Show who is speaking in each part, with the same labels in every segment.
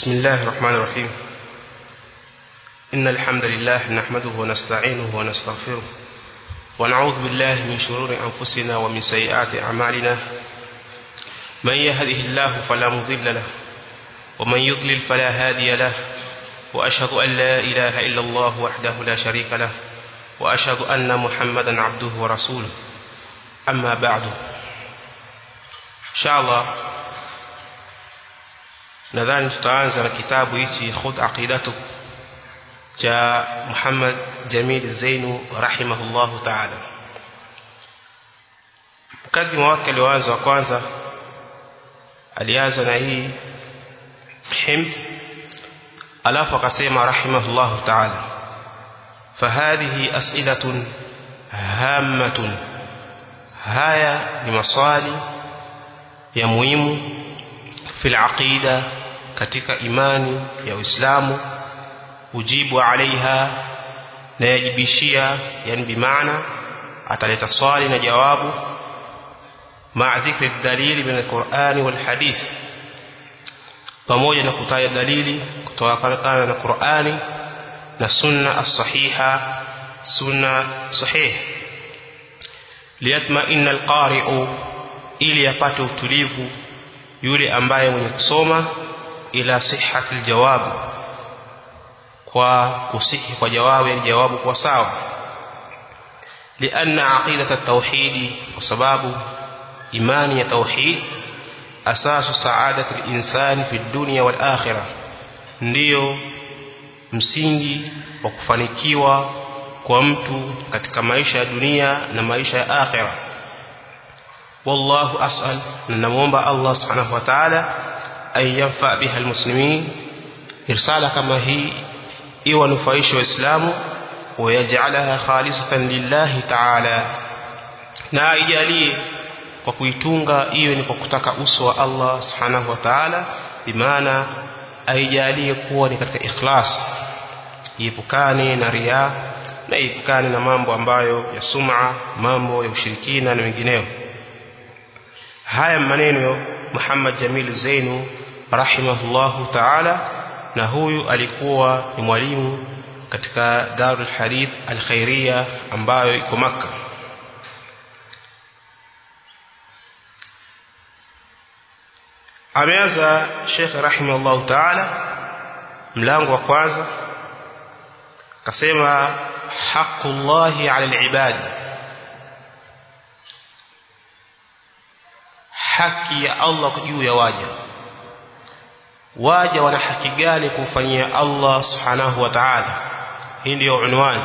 Speaker 1: بسم الله الرحمن الرحيم إن الحمد لله نحمده ونستعينه ونستغفره ونعوذ بالله من شرور أنفسنا ومن سيئات أعمالنا من يهده الله فلا مضل له ومن يضلل فلا هادي له وأشهد أن لا إله إلا الله وحده لا شريك له وأشهد أن محمدا عبده ورسوله أما بعد إن شاء الله nadhani tutaanza na kitabu hichi khud aqidatu cha Muhammad Jamil Zainu rahimahullahu ta'ala mkadima wake alioanza wa kwanza alianza na hii himd alafu akasema rahimahullahu ta'ala فهذه أسئلة هامة هايا لمصالي ya muhimu fil aqida katika imani ya Uislamu ujibu alaiha na yajibishia yani bimaana ataleta swali na jawabu ma dhikri dalili min alquran wal hadith pamoja na kutaja dalili kutoka na Qur'ani na sunna as-sahiha sunna sahih liyatma'inna al-qari'u ili apate utulivu yule ambaye mwenye kusoma ila sihhati aljawab kwa kusihi kwa jawabu ya jawabu kwa sawa lianna aqidata at-tauhid kwa sababu imani ya tauhid asasu saadati al-insan fi dunya wal akhirah ndiyo msingi wa kufanikiwa kwa mtu katika maisha ya dunia na maisha ya akhirah والله أسأل نمومب الله سبحانه وتعالى أن ينفع بها المسلمين إرسالة كما هي إيوى نفايش وإسلام ويجعلها خالصة لله تعالى na aijalie kwa kuitunga iwe ni kwa kutaka uso wa Allah subhanahu wa ta'ala bimaana aijalie kuwa ni katika ikhlas iepukane na riya na iepukane na mambo ambayo ya sum'a mambo ya ushirikina na wengineo haya maneno Muhammad Jamil Zainu rahimahullahu ta'ala na huyu alikuwa ni mwalimu katika Darul Hadith Al-Khairiyya ambayo iko maka ameanza Sheikh rahimahullahu ta'ala mlango wa kwanza kasema haqqullahi 'ala al-ibad haki ya Allah juu ya waja waja wana haki gani kumfanyia Allah subhanahu wa ta'ala hii ndio unwani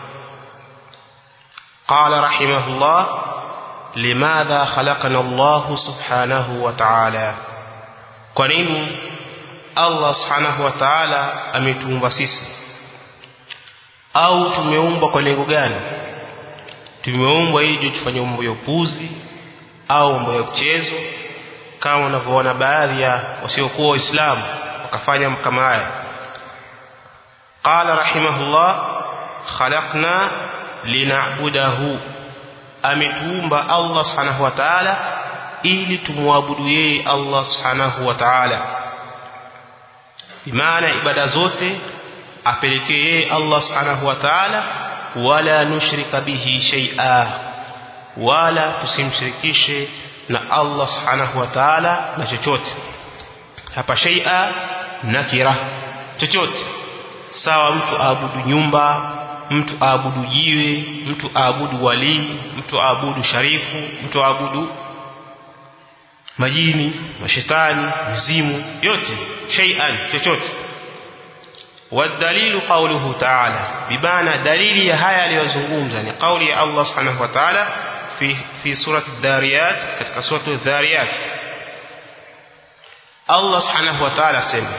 Speaker 1: قال رحمه الله لماذا خلقنا الله سبحانه وتعالى kwa nini Allah subhanahu wa ta'ala ametuumba sisi au tumeumbwa kwa lengo gani tumeumbwa ili tufanye mambo ya upuzi au mambo ya mchezo kama unavyoona baadhi ya wasiokuwa waislamu wakafanya kama haya qala rahimahullah khalaqna lina'budahu ametuumba Allah subhanahu wa ta'ala ili tumwabudu yeye Allah subhanahu wa ta'ala bimaana ibada zote apelekee yeye Allah subhanahu wa ta'ala wala nushrika bihi shay'a wala tusimshirikishe na Allah subhanahu wa ta'ala na chochote hapa shay'a nakira chochote sawa mtu aabudu nyumba mtu aabudu jiwe mtu aabudu wali mtu aabudu sharifu mtu aabudu majini mashetani mizimu yote shay'an chochote والدليل قوله تعالى بمعنى دليل يا haya aliyozungumza ni kauli ya Allah subhanahu wa ta'ala في في سورة الذاريات katika سورة الذاريات الله سبحانه وتعالى سمع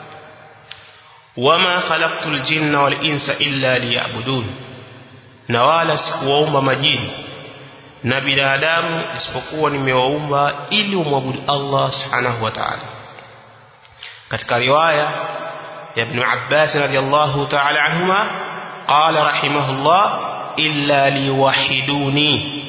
Speaker 1: وما خلقت الجن والإنس إلا ليعبدون na wala sikuwaumba majini na binadamu isipokuwa nimewaumba ili umwabudu Allah subhanahu wa ta'ala katika riwaya ya Ibn Abbas radiyallahu ta'ala anhuma qala rahimahullah illa liwahiduni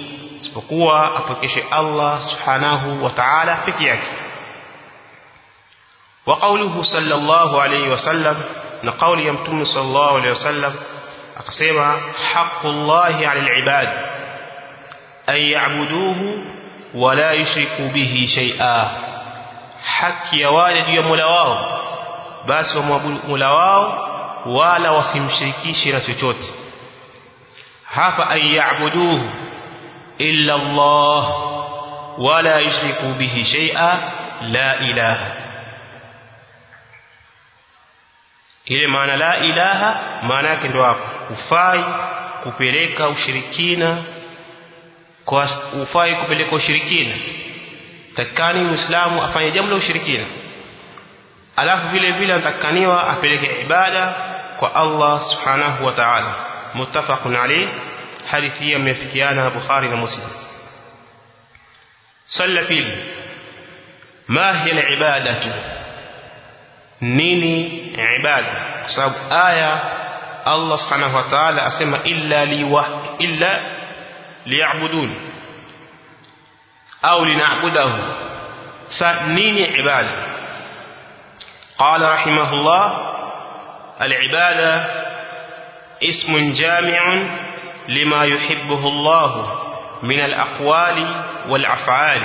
Speaker 1: isipokuwa apokeshe Allah subhanahu wa ta'ala peke yake wa qawluhu sallallahu alayhi wasallam na kauli ya mtume sallallahu alayhi wasallam akasema haqqullahi 'ala al-ibad ay ya'buduhu wa la yushriku bihi shay'a haki ya wale juu ya Mola wao basi wamwabudu Mola wao wala wasimshirikishe na chochote hapa ay ya'buduhu illa Allah wala yushriku bihi shay'a la ilaha ile maana la ilaha maana yake ndio hapo ufai kupeleka ushirikina kwa ufai kupeleka ushirikina takani muislamu afanye jambo la ushirikina alafu vile vile anatakaniwa apeleke ibada kwa Allah subhanahu wa ta'ala muttafaqun alayh hadithi hii imefikiana na Bukhari na Muslim salla pili ma hiya al-ibadatu nini ibada kwa sababu aya Allah subhanahu wa ta'ala asema illa liwa illa liya'budun au lina'budahu sa nini ibada qala rahimahullah al-ibada اسم جامع لما يحبه الله من الأقوال والأفعال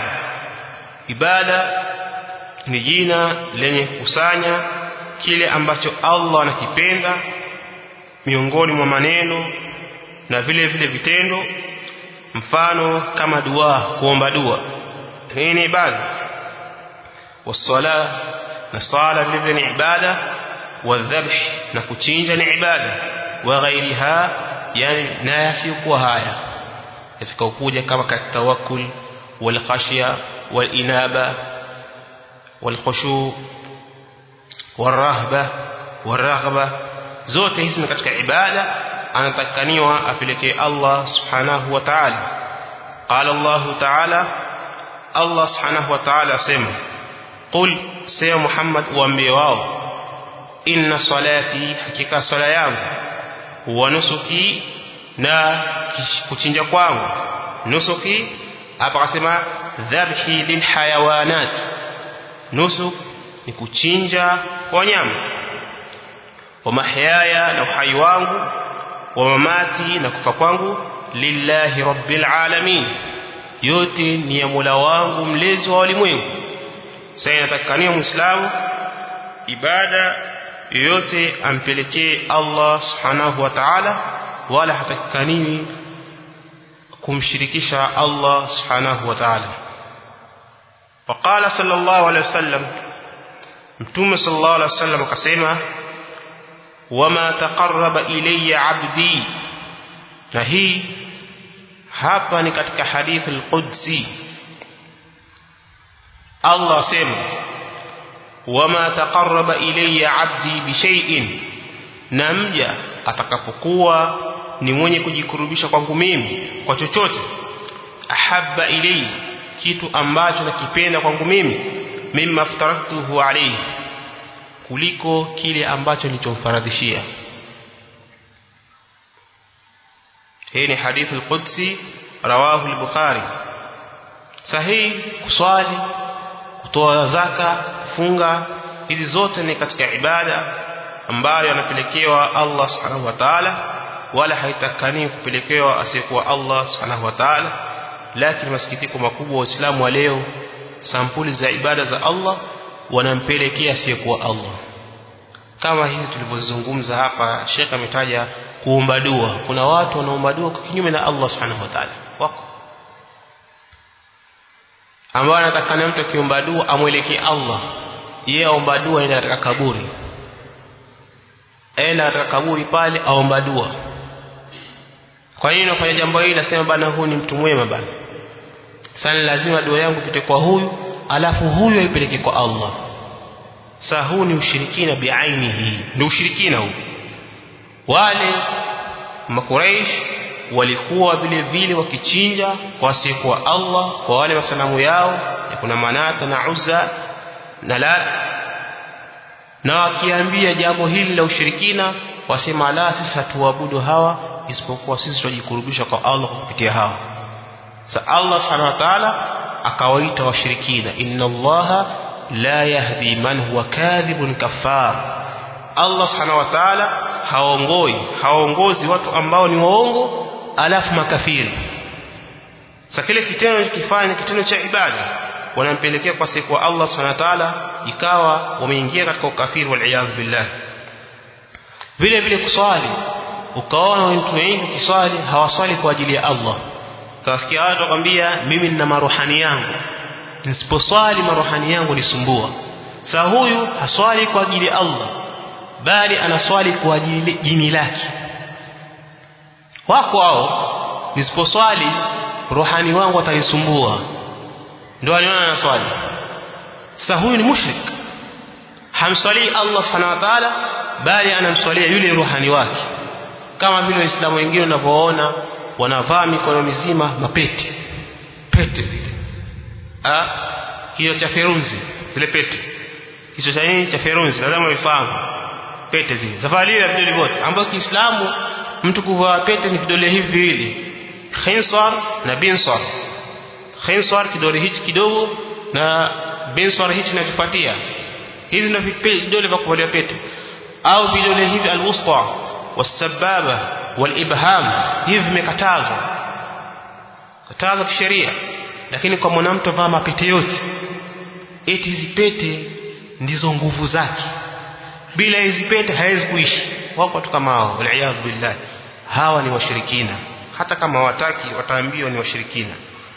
Speaker 1: ibada ni jina lenye kusanya kile ambacho Allah anakipenda miongoni mwa maneno na vile vile vitendo mfano kama dua kuomba dua hii ni ibada wasala na sala vile vile ni ibada wadhabh na kuchinja ni ibada wa ghairiha yani na yasiyokuwa haya yatakaokuja kama katawakkul wal khashya wal inaba wal khushu wal rahba wal raghba zote hizi ni katika ibada anatakaniwa apelekee Allah subhanahu wa ta'ala qala Allah ta'ala Allah subhanahu wa ta'ala asema qul sayyid Muhammad uambie wao inna salati hakika sala yangu wa nusuki na kuchinja kwangu nusuki hapa akasema dhabhi lilhayawanat nusuk ni kuchinja kwa nyama wa mahyaya na uhai wangu wa mamati na kufa kwangu lillahi rabbil alamin yote ni ya Mola wangu mlezi wa ulimwengu sasa inatakikania muislamu ibada yoyote ampelekee Allah subhanahu wa ta'ala wala hatakikaniwi kumshirikisha Allah subhanahu wa ta'ala وقال صلى الله عليه وسلم متوم صلى الله عليه وسلم akasema wama taqarraba ilayya abdi na hii hapa ni katika hadithi al-Qudsi Allah sema wama taqarraba ilayya abdi bi shay'in na mja atakapokuwa ni mwenye kujikurubisha kwangu mimi kwa chochote ahabba ilayhi kitu ambacho nakipenda kwangu mimi mimma aftaratuhu alayhi kuliko kile ambacho nilichomfaradhishia hii ni hadithu al-Qudsi rawahu al-Bukhari sahihi kuswali kutoa zaka funga hizi zote ni katika ibada ambayo anapelekewa Allah subhanahu wa ta'ala wala haitakani kupelekewa asiyekuwa Allah subhanahu wa ta'ala lakini masikitiko makubwa waislamu wa leo sampuli za ibada za Allah wanampelekea asiyekuwa Allah kama hizi tulivyozungumza hapa Sheikh ametaja kuomba dua kuna watu wanaomba dua kwa kinyume na Allah subhanahu wa ta'ala wako ambao anatakana mtu akiomba dua amwelekee Allah yeye aomba dua enda katika kaburi enda katika kaburi pale aomba dua kwa hiyo nafanya jambo hili nasema bana huyu ni mtu mwema bana sana lazima dua yangu ipite kwa huyu alafu huyu aipeleke kwa Allah saa huu ni ushirikina biainihi ndio ushirikina huu wale makuraish walikuwa vile vile wakichinja kwa asiyekuwa Allah kwa wale masanamu yao ya kuna manata na uzza na lat na wakiambia jambo hili la ushirikina wasema la sisi hatuabudu hawa isipokuwa sisi tunajikurubisha kwa Allah kwa kupitia hawa sa Allah subhanahu wa ta'ala akawaita washirikina inna allaha la yahdi man huwa kadhibun kafar Allah subhanahu wa ta'ala haongoi haongozi watu ambao ni waongo alafu makafiri sasa kile kitendo kifanya kitendo cha ibada wanampelekea kwa siku wa Allah subhanahu wa ta'ala ikawa wameingia katika ukafiri wal iyad billah vile vile kuswali ukaona watu wengi kiswali hawaswali kwa ajili ya Allah utasikia watu wakwambia mimi nina maruhani yangu nisiposwali maruhani yangu nisumbua sasa huyu haswali kwa ajili ya Allah bali anaswali kwa ajili jini lake wako hao nisiposwali rohani wangu atanisumbua ndio aliona anaswali sasa huyu ni mushrik hamswali Allah subhanahu wa ta'ala bali anamswalia yule rohani wake kama vile waislamu wengine wanavyoona wanavaa mikono mizima mapete pete zile ah kiyo cha ferunzi zile pete kicho cha nini cha ferunzi lazima uifahamu pete zile zavaliwa ya vidole vyote ambapo Kiislamu mtu kuvaa pete ni vidole hivi viwili khinsar na binsar khinsar kidole hichi kidogo na binsar hichi kinachofuatia hizi ndio vidole vya kuvalia pete au vidole hivi alwusta wasababa walibham hivi vimekatazwa katazwa kisheria lakini kwa mwanamke vaa mapete yote eti hizi pete ndizo nguvu zake bila hizi pete hawezi kuishi wako watu kama hao waliyadhu billah hawa ni washirikina hata kama wataki wataambiwa ni washirikina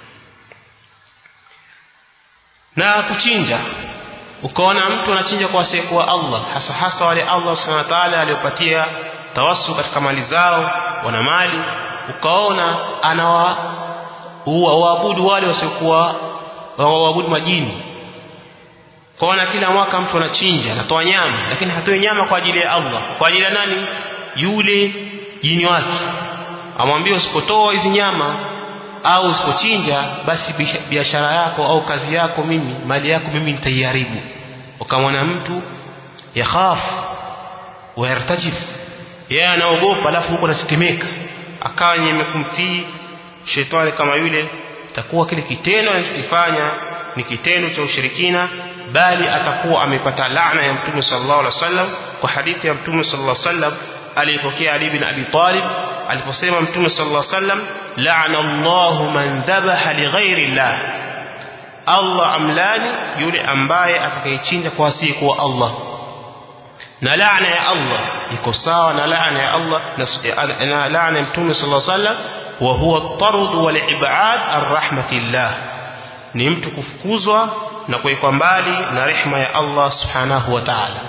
Speaker 1: na kuchinja ukaona mtu anachinja kwa asiyekuwa Allah hasa hasa wale Allah subhanahu wa ta'ala aliyopatia tawassu katika mali zao wana mali ukaona anawa waabudu wale wasiokuwa waabudu majini kwaona kila mwaka mtu anachinja anatoa nyama lakini hatoi nyama kwa ajili ya Allah kwa ajili ya nani yule jini wake amwambie usipotoa hizi nyama au usipochinja basi biashara yako au kazi yako mimi mali yako mimi nitaiharibu ukamwona mtu yakhaf wa yartajif yeye anaogopa alafu huko anatetemeka akawa yenye kumtii shetani kama yule itakuwa kile kitendo anachokifanya ni kitendo cha ushirikina bali atakuwa amepata laana ya mtume sallallahu alaihi wasallam kwa hadithi ya mtume sallallahu alaihi wasallam alipokea Ali bin Abi Talib aliposema mtume sallallahu alaihi wasallam la'ana Allahu man dhabaha li ghairi Allah Allah amlani yule ambaye atakayechinja kwa asiyekuwa Allah na laana ya Allah iko sawa na laana ya Allah na laana ya mtume sallallahu alaihi wasallam wa huwa at-tard wal ib'ad ar-rahmatillah ni mtu kufukuzwa na kuwekwa mbali na rehema ya Allah subhanahu wa ta'ala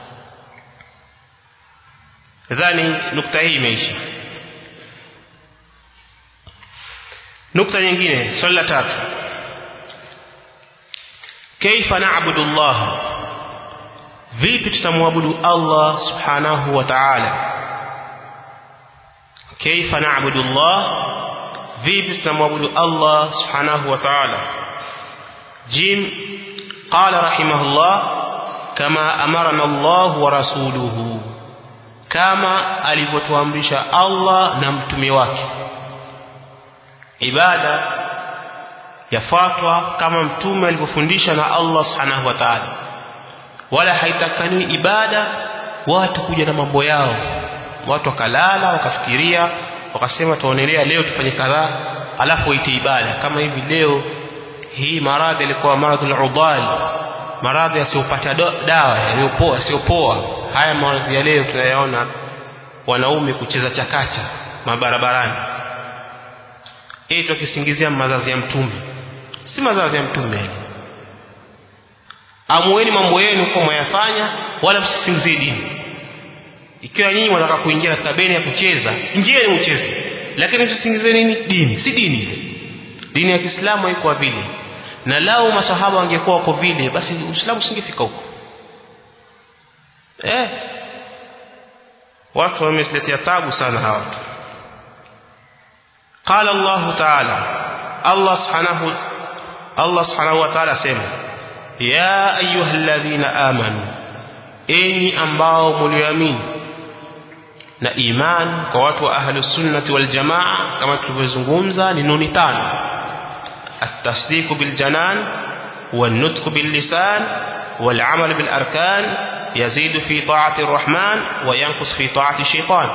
Speaker 1: nadhani nukta hii imeisha nukta nyingine swali la tatu kaifa na'budu Allah vipi tutamwabudu Allah subhanahu wa ta'ala kaifa na'budu Allah vipi tutamwabudu Allah subhanahu wa ta'ala jim qala rahimahullah kama amarana Allah wa rasuluhu kama alivyotuamrisha Allah na mtume wake ibada yafuatwa kama mtume alivyofundisha na Allah subhanahu wa ta'ala wala haitakani ibada watu kuja na mambo yao watu wakalala wakafikiria wakasema tuonelea leo tufanye kadhaa alafu waite ibada kama hivi leo hii maradhi ilikuwa maradhi al-udal maradhi yasiyopata dawa yaliyopoa yasiyopoa haya maradhi ya leo tunayaona wanaume kucheza chakacha mabarabarani ili tukisingizia mazazi ya mtume si mazazi ya mtume amueni mambo yenu kwa mwayafanya wala msisingizie dini ikiwa nyinyi wanataka kuingia katika beni ya kucheza ingieni mcheze lakini msisingizie nini dini si dini dini ya Kiislamu haikuwa vile na lao masahaba wangekuwa wako vile basi Uislamu usingefika huko eh watu wamesletea tabu sana hawa watu قال الله تعالى الله سبحانه الله سبحانه وتعالى سيما يا أيها الذين آمنوا enyi ambao mlioamini na iman kwa watu wa ahlu sunnati wal jamaa kama tulivyozungumza ni nuni tano at-tasdiq bil janan wan nutq bil lisan والعمل بالأركان يزيد في طاعة الرحمن وينقص في طاعة الشيطان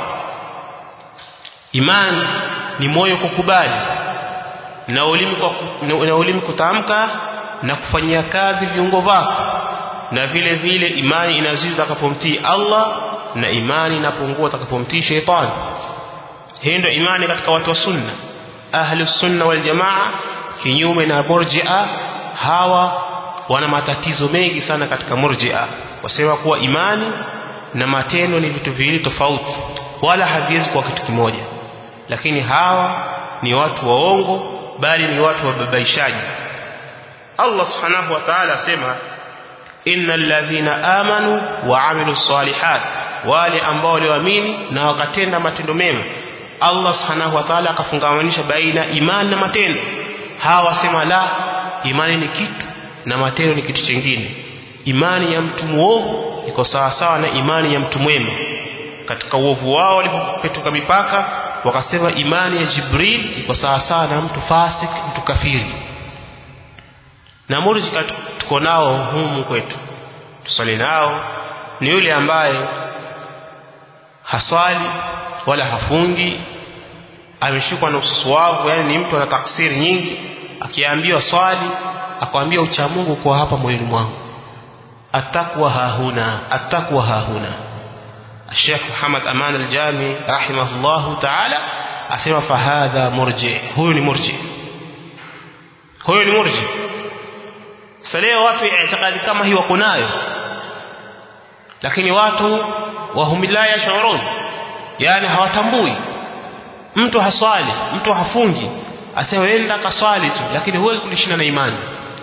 Speaker 1: إيمان ni moyo kukubali na ulimi na ulimi kutamka na kufanyia kazi viungo vyako na vile vile imani inazidi utakapomtii Allah na imani inapungua utakapomtii sheitani hii ndio imani katika watu wa sunna ahli sunna wal jamaa kinyume na murji'a hawa wana matatizo mengi sana katika murji'a wasema kuwa imani na matendo ni vitu viwili tofauti wala haviwezi kuwa kitu kimoja lakini hawa ni watu waongo bali ni watu wababaishaji Allah subhanahu wa ta'ala asema innal ladhina amanu wa amilus salihat wale ambao walioamini na wakatenda matendo mema Allah subhanahu wa ta'ala akafungamanisha baina imani na matendo hawa wasema la imani ni kitu na matendo ni kitu kingine imani ya mtu muovu iko sawa sawa na imani ya mtu mwema katika uovu wao walipopetuka mipaka wakasema imani ya Jibril iko sawa sawa na mtu fasik mtu kafiri na murji tuko nao humu kwetu tusali nao ni yule ambaye haswali wala hafungi ameshikwa na ususuavu yani ni mtu ana taksiri nyingi akiambiwa swali akwambia ucha Mungu kwa hapa moyoni mwangu atakwa hahuna atakwa hahuna Sheikh Muhammad Aman al-Jami rahimahullahu ta'ala asema fahadha murji huyu ni murji huyu ni murji saleo watu itikadi kama hii wako nayo lakini watu wahumila yashurun yani hawatambui mtu haswali mtu hafungi asema enda kaswali tu lakini huwezi kulishinda na imani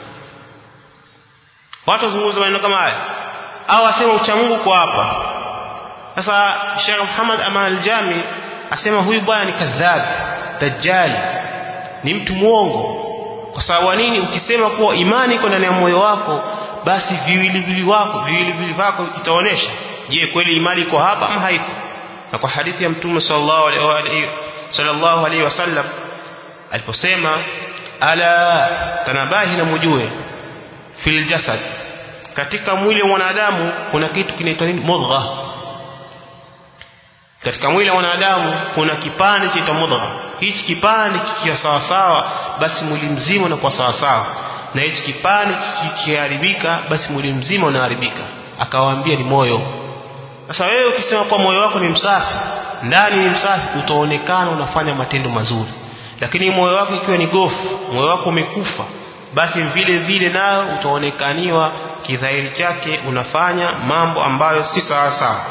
Speaker 1: watu wazungumza maneno kama haya au asema ucha Mungu kwa hapa sasa Sheikh Muhammad Aman al-Jami asema huyu bwana ni kadhab dajjal ni mtu muongo kwa sababu nini ukisema kuwa imani iko ndani ya moyo wako basi viwili vili wako viwili vili vako itaonesha je kweli imani iko hapa ama haiko na kwa hadithi ya mtume sallallahu alaihi sallallahu alaihi wasallam aliposema ala tanabahi na mujue fil jasad katika mwili wa mwanadamu kuna kitu kinaitwa nini mudgha katika mwili wa mwanadamu kuna kipande chaitwa mudgha hichi kipande kikiwa sawa sawa basi mwili mzima unakuwa sawa sawa na hichi kipande kikiharibika basi mwili mzima unaharibika akawaambia ni moyo sasa wewe ukisema kwa moyo wako ni msafi ndani ni msafi utaonekana unafanya matendo mazuri lakini moyo wako ikiwa ni gofu moyo wako umekufa basi vile vile nayo utaonekaniwa kidhahiri chake unafanya mambo ambayo si sawa sawa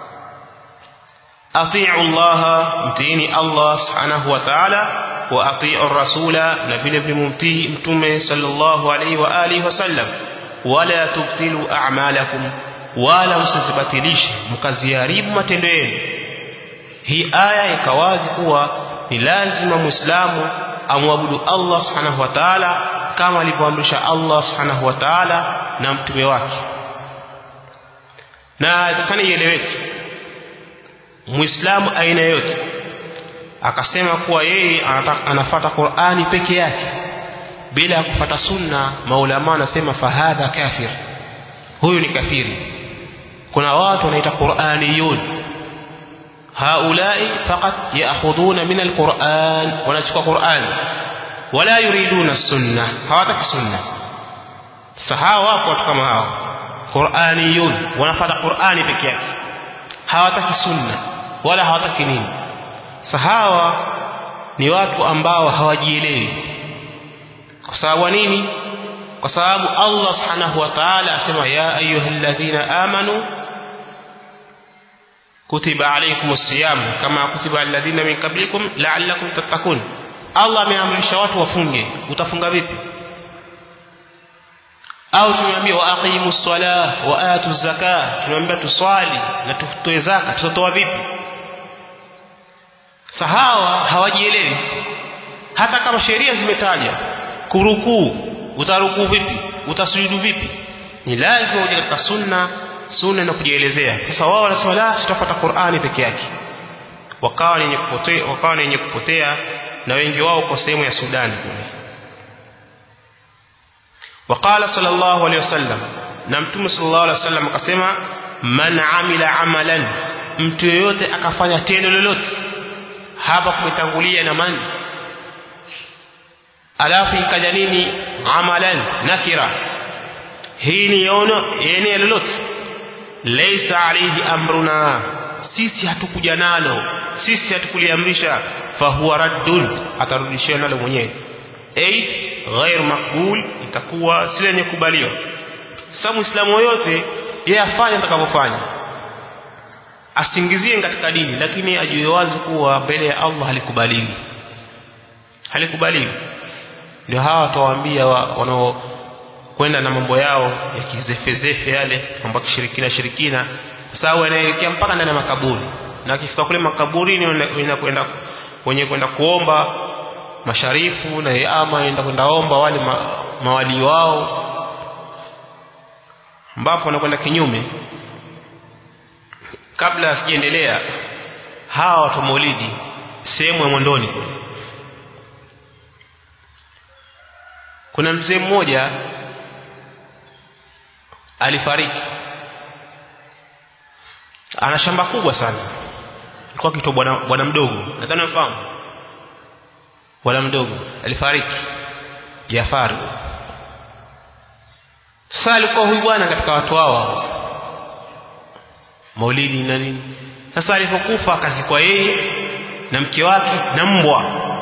Speaker 1: atiu Allah mtiini Allah subhanahu wa ta'ala wa atiu rasula na vile vile mumtii mtume sallallahu alaihi wa alihi wasallam wala tubtilu a'malakum wala msizibatilishe mkaziharibu matendo yenu hii aya ikawazi kuwa ni lazima muislamu amwabudu Allah subhanahu wa ta'ala kama alivyoamrisha Allah subhanahu wa ta'ala na mtume wake na itakana ieleweke muislamu aina yote akasema kuwa yeye anafata Qur'ani peke yake bila ya kufata sunna maulama anasema fahadha kafir huyu ni kafiri kuna watu wanaita Qur'aniyun haulai faqat ya'khuduna min alquran wanachukua Qur'an wala yuriduna sunna hawataki sunna sahawa wako watu kama hao Qur'aniyun wanafata Qur'ani peke yake hawataki sunna wala hawataki nini sahawa ni watu ambao hawajielewi kwa sababu nini kwa sababu Allah subhanahu wa ta'ala asema ya ayyuhalladhina amanu kutiba alaykumus siyam kama kutiba alladhina min qablikum la'allakum tattaqun Allah ameamrisha watu wafunge utafunga vipi au tumeambia wa aqimus salah wa atu zakah tumeambia tuswali na tutoe zaka tutatoa vipi sahawa hawajielewi hata kama sheria zimetaja kurukuu utarukuu vipi utasujudu vipi ni lazima uje katika sunna sunna na kujielezea sasa wao wanasema la tutafuata Qur'ani peke yake wakawa wenye kupotea wakawa wenye kupotea na wengi wao kwa sehemu ya Sudan kule وقال صلى الله عليه وسلم na mtume sallallahu alaihi wasallam akasema man amila amalan mtu yeyote akafanya tendo lolote hapa kumetangulia na man alafu ikaja nini amalan nakira hii ni yono yenye lolote laysa alayhi amruna sisi hatukuja nalo sisi hatukuliamrisha fahuwa raddun atarudishiwa nalo mwenyewe ay ghair maqbul itakuwa si lenye kubaliwa sasa muislamu yoyote yeye afanye atakavyofanya asingizie katika dini lakini ajue wazi kuwa mbele ya Allah halikubaliwi halikubaliwi ndio hawa watawaambia wanao kwenda na mambo yao ya kizefezefe yale mambo kishirikina shirikina kwa sababu yanaelekea mpaka ndani ya makaburi na akifika kule makaburini wanakwenda wenye kwenda kuomba masharifu na ama enda kwenda omba wale ma, mawali wao ambapo wanakwenda kinyume kabla sijaendelea hawa watu maulidi sehemu ya mwondoni kule kuna mzee mmoja alifariki ana shamba kubwa sana alikuwa kitwa bwana bwana mdogo nadhani unafahamu bwana mdogo alifariki Jafari sasa alikuwa huyu bwana katika watu hawa maulidi na nini sasa alipokufa akazikwa yeye na mke wake na mbwa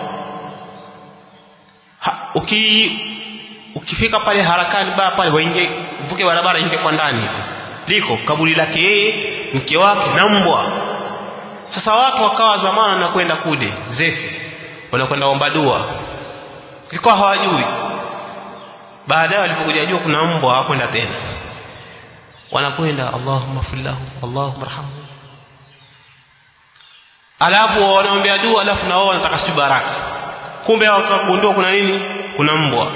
Speaker 1: ha, uki ukifika pale harakani baa pale waingie mvuke barabara ingie kwa ndani hivi liko kaburi lake yeye mke wake na mbwa sasa watu wakawa zamana na kwenda kule zefi wanakwenda omba dua ilikuwa hawajui baadaye walipokuja jua kuna mbwa hawakwenda tena wanakwenda Allahumma fillahu Allahumma arhamhu alafu wanaombea dua alafu na wao wanataka si baraka kumbe wakagundua kuna nini kuna mbwa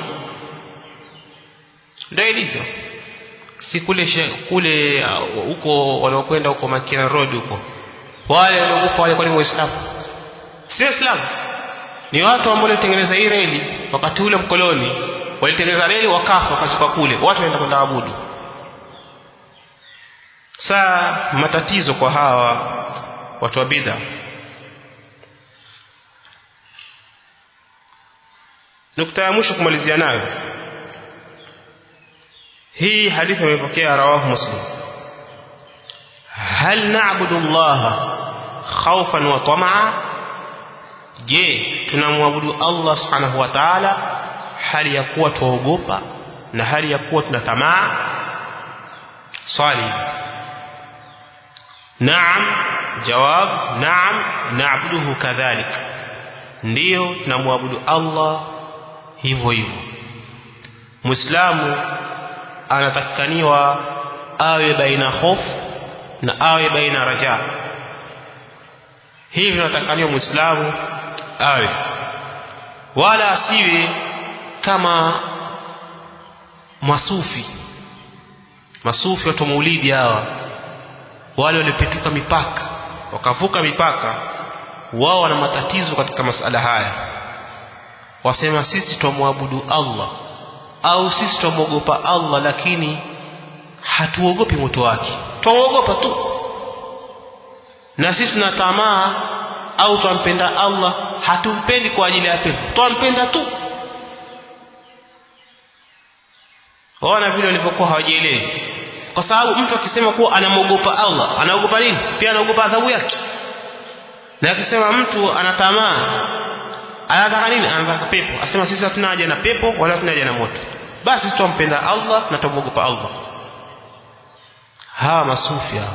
Speaker 1: ndio ilivyo si kule kule huko uh, wanaokwenda huko Makina Road huko wale waliokufa wale kwani waislamu si waislamu ni watu ambao walitengeneza hii reli wakati ule mkoloni walitengeneza reli wakafa wakazikwa kule watu wanaenda kwenda abudu saa matatizo kwa hawa watu wa bid'a nukta ya mwisho kumalizia nayo hii hadithi imepokea rawahu muslim hal na'budu allaha khawfan wa tamaa je tunamwabudu allah subhanahu wa ta'ala hali ya kuwa tuogopa na hali ya kuwa tuna tamaa swali naam jawab naam na'buduhu kadhalik ndiyo tunamwabudu allah hivyo hivyo muislamu anatakikaniwa awe baina hofu na awe baina raja hivi anatakikaniwa muislamu awe wala asiwe kama masufi masufi watu maulidi hawa wale waliopetuka mipaka wakavuka mipaka wao wana matatizo katika masala haya wasema sisi twamwabudu Allah au sisi twamwogopa Allah lakini hatuogopi moto wake twamwogopa tu na sisi tuna tamaa au twampenda Allah hatumpendi kwa ajili ya pepo twampenda tu waona vile walivyokuwa hawajielewi kwa sababu mtu akisema kuwa anamwogopa Allah anaogopa nini pia anaogopa adhabu yake na akisema mtu ana tamaa anataka nini anataka pepo asema sisi hatuna haja na pepo wala hatuna haja na moto basi tutampenda Allah na tutamwogopa Allah hawa masufi hawa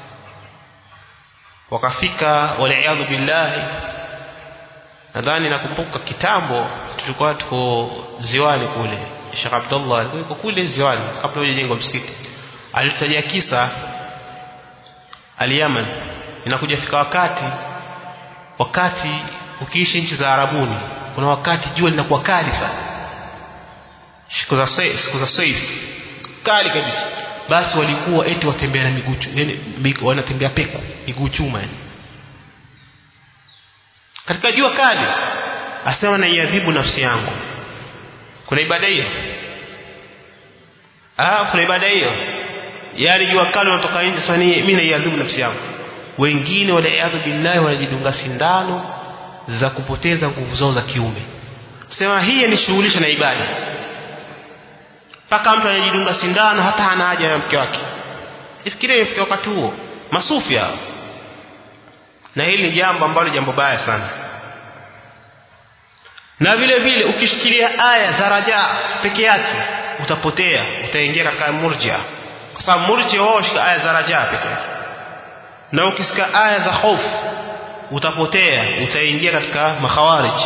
Speaker 1: wakafika waliaadhu billahi nadhani nakumbuka kitambo tulikuwa tuko ziwani kule Sheikh Abdullah alikuwa yuko kule ziwani kabla hujajengwa msikiti alitajia kisa al-Yaman inakuja fika wakati wakati ukiishi nchi za Arabuni kuna wakati jua linakuwa kali sana siku za siku za saif kali kabisa basi walikuwa eti watembea na miguu yani wanatembea peko miguu chuma yani katika jua kali asema na iadhibu nafsi yangu kuna ibada hiyo ah kuna ibada hiyo yani jua kali unatoka nje sasa mimi naiadhibu nafsi yangu wengine waliaadhu billahi wanajidunga sindano za kupoteza nguvu zao za kiume sema hii ni shughulisha na ibada mpaka mtu anajidunga sindano hata hana haja na mke wake ifikirie ifike wakati huo masufi hao na hili ni jambo ambalo jambo baya sana na vile vile ukishikilia aya za raja peke yake utapotea utaingia katika murjia kwa sababu murjia wao shika aya za raja peke yake na ukisikia aya za hofu utapotea utaingia katika makhawarij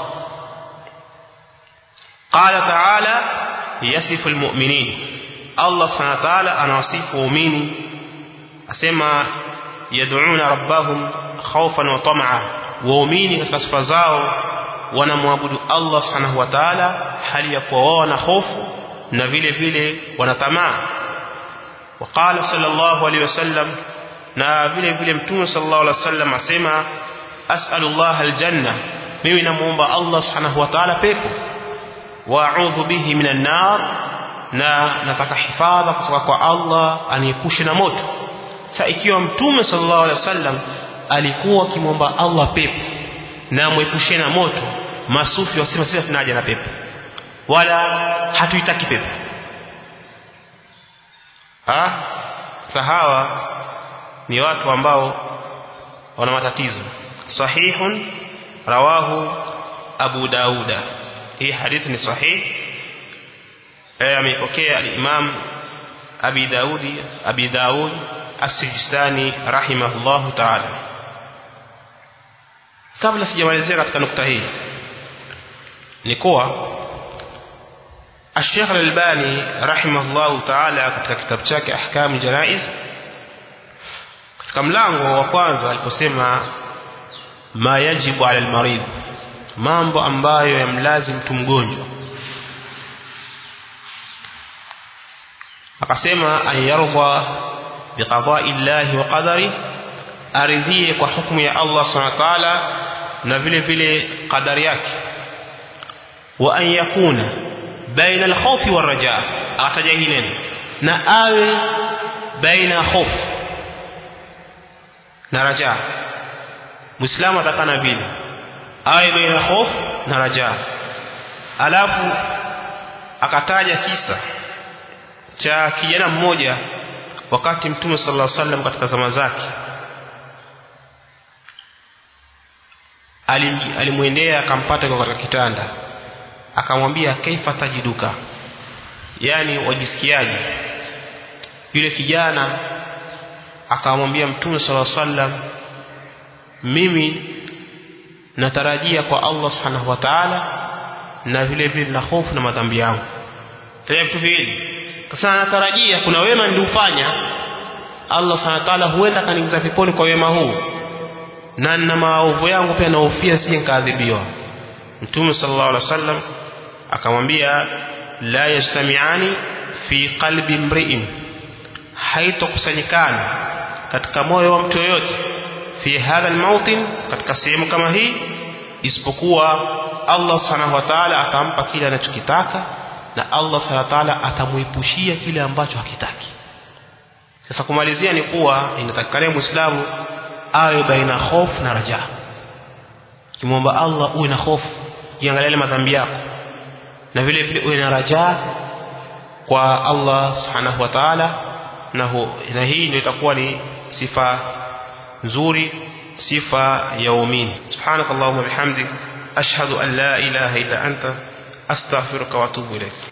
Speaker 1: qala ta'ala yasifu almu'minin Allah subhanahu wa ta'ala anawasifu waumini asema yad'una rabbahum khawfan wa tam'a waumini katika sifa zao wanamwabudu Allah subhanahu wa ta'ala hali ya kuwa wao na hofu na vile vile wanatamaa وقال صلى الله عليه وسلم na vile vile mtume sallallahu alaihi wasallam asema as'alullah aljanna mimi namuomba Allah subhanahu wa ta'ala pepo wa a'udhu bihi minan nar na nataka hifadha kutoka kwa Allah aniepushe na moto sasa ikiwa mtume sallallahu alaihi wasallam alikuwa akimwomba Allah pepo na amwepushe na moto masufi wasema sisi tunaja na pepo wala hatuitaki pepo ah sahawa ni watu ambao wana matatizo sahihun rawahu abu dauda hii hadithi ni sahih eh ameipokea al-imam abi daudi abi daud as-sijistani rahimahullahu ta'ala kabla sijamalizia katika nukta hii ni kuwa الشيخ الألباني رحمه الله تعالى katika kitabu chake ahkam janaiz katika mlango wa kwanza aliposema ma yajibu ala almarid mambo ambayo yamlazim mtu mgonjwa akasema an yarda biqada'i llahi wa qadari aridhie kwa hukumu ya Allah subhanahu wa ta'ala na vile vile qadari yake wa an yakuna baina alkhawfi warajaa akataja hili neno na awe baina hofu na rajaa muislamu atakana vile awe baina hofu na rajaa alafu akataja kisa cha kijana mmoja wakati mtume sallallahu alaihi wasallam katika zama zake alimwendea akampata kwa katika kitanda akamwambia kaifa tajiduka yani wajisikiaje yule kijana akamwambia mtume sallallahu alaihi wasallam mimi natarajia kwa Allah subhanahu wa ta'ala na vile vile na hofu na madhambi yangu tena vitu viwili sasa natarajia kuna wema niliufanya Allah subhanahu wa ta'ala huenda kaniingiza peponi kwa wema huu na na maovu yangu pia nahofia sije nikaadhibiwa mtume sallallahu alaihi wasallam akamwambia la yajtami'ani fi qalbi mri'in haitokusanyikana katika moyo wa mtu yoyote fi hadha almautin katika sehemu kama hii isipokuwa Allah subhanahu wa ta'ala atampa kile anachokitaka na Allah subhanahu wa ta'ala atamuepushia kile ambacho hakitaki sasa kumalizia ni kuwa inatakikana muislamu awe baina hofu na raja kimwomba Allah uwe na hofu jiangalie madhambi yako na vile vile uwe na raja kwa Allah subhanahu wa ta'ala na, na hii ndio itakuwa ni sifa nzuri sifa ya waumini subhanakallahumma bihamdik ashhadu an la ilaha illa anta astaghfiruka wa atubu ilayk